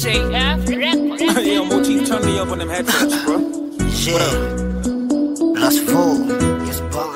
JF Records. Yo, Mochi, turn me up on them headphones, bro. Yeah, last four, yes, born.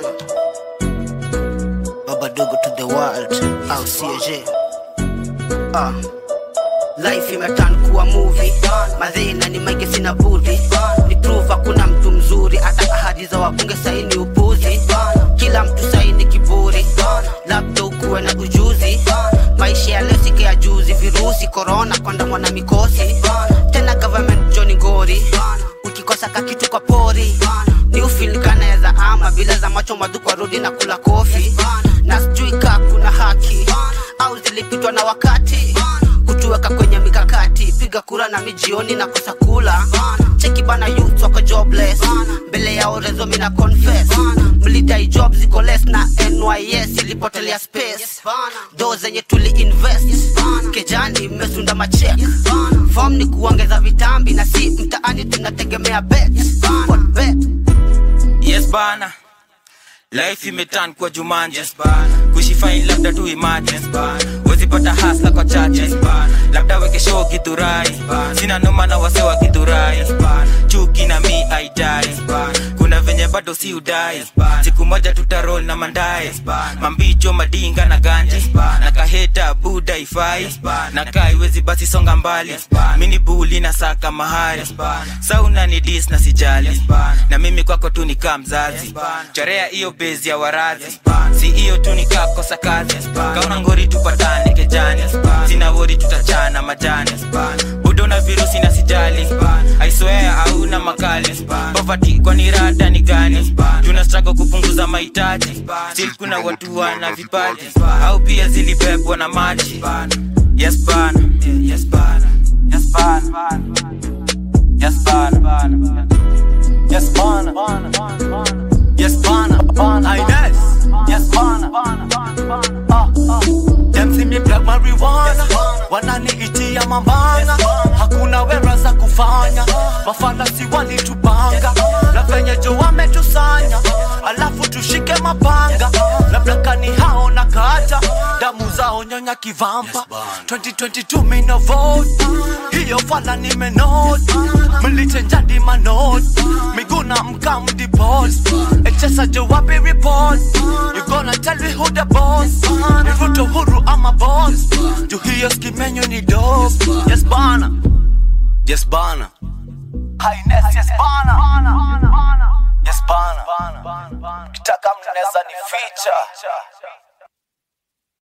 Baba Dogo to the world, au CJ. Ah. Life imeturn kuwa movie madhina ni maige sina budi ni prove hakuna mtu mzuri hata ahadi za wabunge saini upuzi kila mtu saini kiburi labda ukuwe na ujuzi maisha ya leo sike ya juzi virusi korona kwandamwa na mikosi tena government joni ngori ukikosa kakitu kwa pori ni ufilikana ya za ama bila za macho madhukwa rudi na kula kofi na sijui kaa kuna haki au zilipitwa na wakati kutuweka kwenye mikakati piga kura na mijioni na kosa kula cheki bana youth wako jobless mbele ya orezo mina confess mlidai job ziko less na nys ilipotelea space do zenye tuli invest kejani mmesunda machek fom ni kuongeza vitambi na si mtaani tunategemea bet What bet yes bana life imetan kwa jumanje kushifain labda tu imagine wezipata hasla kwa chache labda weke show kiturai sina noma na wase wa kiturai chuki na mi aidai kuna venye bado si udai siku moja tutarol na mandae mambicho madinga na ganji na kaheta buda ifai na kai wezi basi songa mbali mini buli na saka mahari sauna ni dis na sijali na mimi kwako tu nikaa mzazi chorea hiyo bezi ya warazi si hiyo tu nikakosa kazi kauna ngori tupatane kejani sina wori tutachana majani budo na virusi na sijali aiswea hauna makali poverty kwani rada ni gani tuna struggle kupunguza mahitaji still kuna watu wana vipaji au pia zilibebwa na maji yes bana yes bana yes bana yes bana yes bana yes bana Ines. yes bana Them see me black marijuana wananiitia mambanga hakuna wera za kufanya mafanasi walitupanga na venye jo wametusanya alafu tushike mapanga labda kani hao na kata damu zao nyonya kivampa 2022 mina vote hiyo fala nimenot mlichenjadi manot miguna mkamdipot echesa jo wapi report you gonna tell me who the boss ni ruto huru ama boss juu hiyo skimenyo ni dope yes bana yes bana Highness, yes bana yes bana kitaka mnaweza ni feature